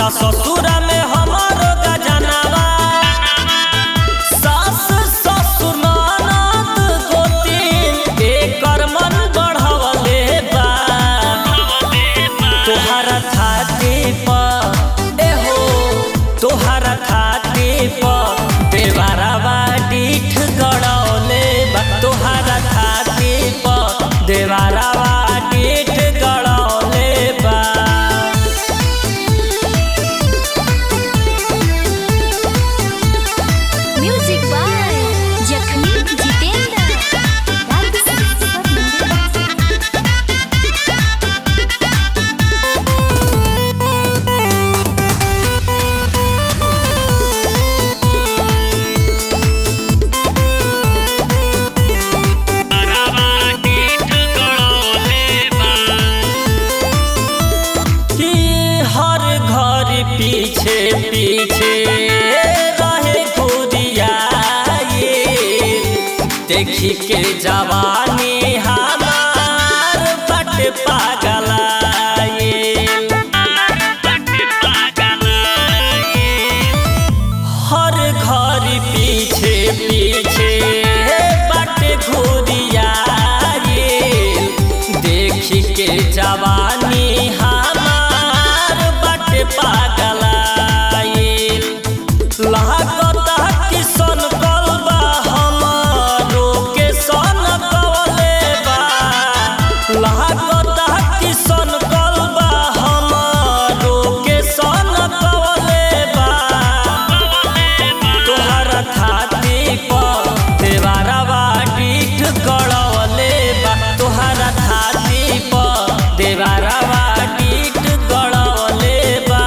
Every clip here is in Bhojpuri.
जाता ससुर में हमारो गजनवा सास ससुर ननद गोतीन एकर मन बढ़वले बा तोहरा छाती पर एहो तोहरा छाती पर देवारावा डीठ गड़ौले बा तोहरा छाती पर देवारावा डीठ गड़ौले बा म्यूजिक बाय जखमी जितेंद्र राग सब मंदिर कि हर घर पीछे पीछे रहे खुदियाए देखी के जवानी हमार बट पागलाए हर घर पीछे पीछे बट घुरियाए देखी के जवानी हमार बट पागलाए लागता कि सन कलबा हमारो के सन कवले बा लागता कि सन कलबा हमारो के सन कवले बा तोहरा छाती पर देवारावा डीठ गड़वले बा तोहरा छाती पर देवारावा डीठ गड़वले बा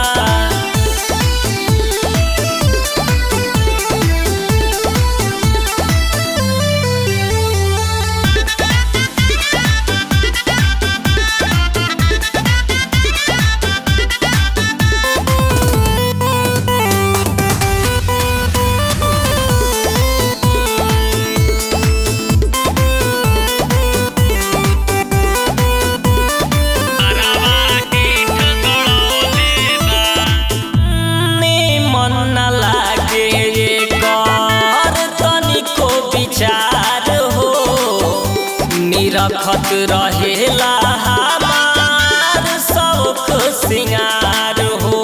मन न लागे कर तनिको विचार हो निरखत रहेला हमार शौक सिंगार हो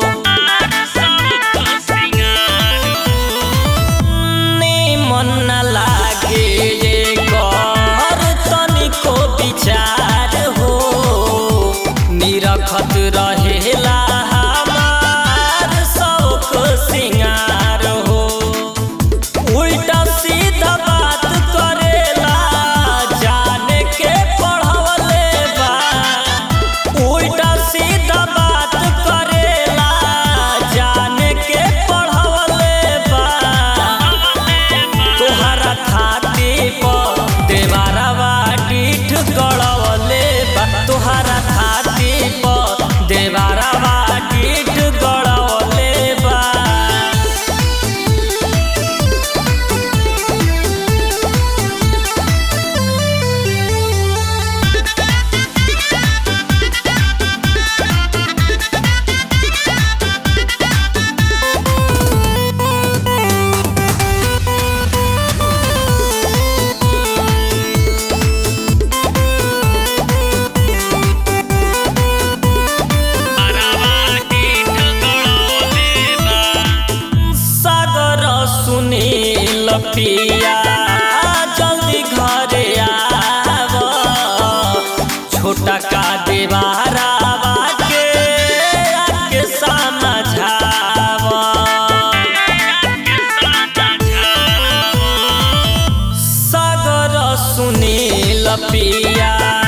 मन न लागे कर तनिको विचार हो निरखत रहेला हमार शौक सिंगार हो उल्टा सीधा बात करेला जाने के पढ़वले बा उल्टा सीधा बात करेला जाने के पढ़वले बा तोहरा छाती पर देवारावा डीठ गड़वले बा तोहरा छाती पर देवारावा डीठ गड़वले बा सागर सुनील पिया जल्दी घरे आव छोटा का देवारावा के आके समझाव सागर सुनील पिया